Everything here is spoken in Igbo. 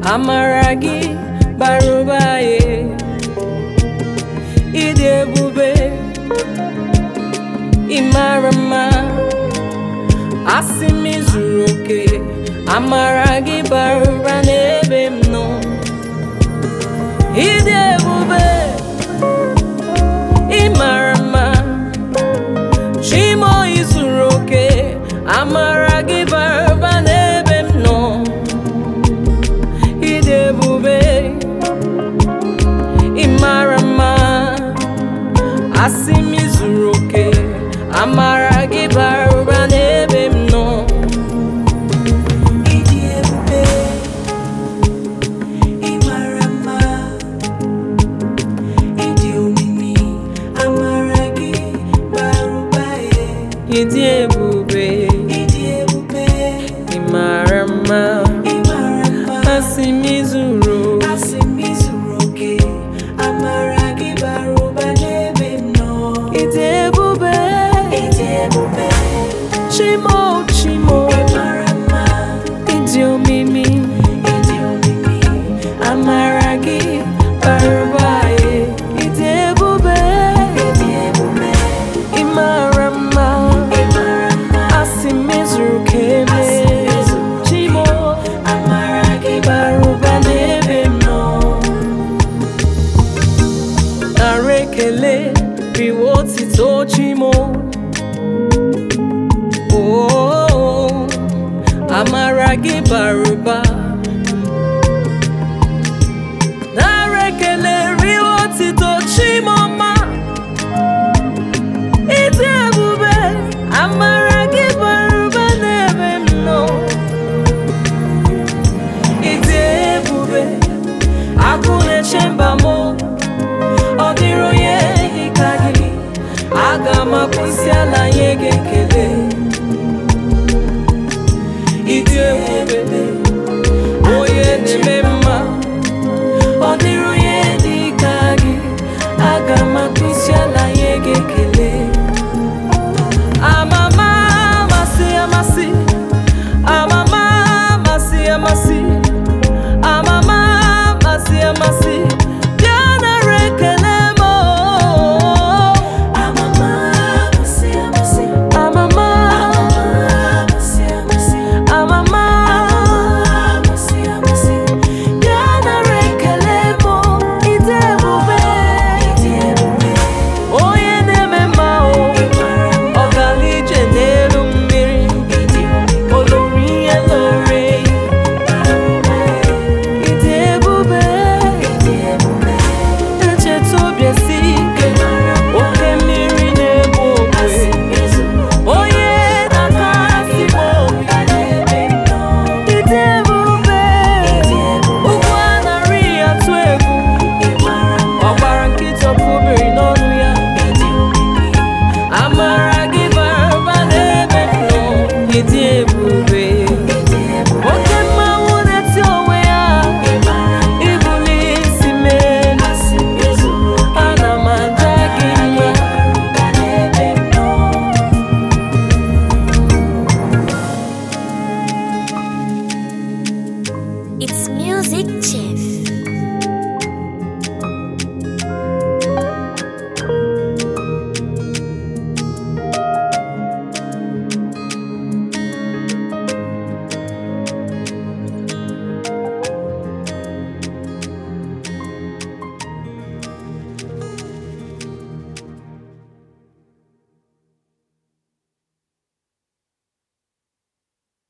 amara gị bara ụba ye ịdị ebube ịmara mma asị m zuru oke amara gị bara ụba n'ebe m nọ ịdị ebube ịmara mma chimo izuru oke amara gị bara ụba n'ebe m nọ ịdị ebube ịmara mma asị m zuru oke amara gị bara ụba n'ebe m nọ Ịdị ebube, ịmara mma, ịdị omimi, amara gị bara ụba ye. ịdị ebube Ịdị ebube, ịmara mma ịmara mma, asị m zuru asị m izuru oke, amara gị bara ụba n'ebe m nọ. ịdị ebube Ịdị ebube, chimo chimo ịmara mma, ịdị omimi ịdị omimi, amara gị bara ụba ye ịdị ebube ịdị ebube, ịmara mma ịmara mma. asị m zuru ka eme chimo Amara gị bara ụba n'ebe m nọ nara ekele riwe otito chimo Oh, amara gị bara ụba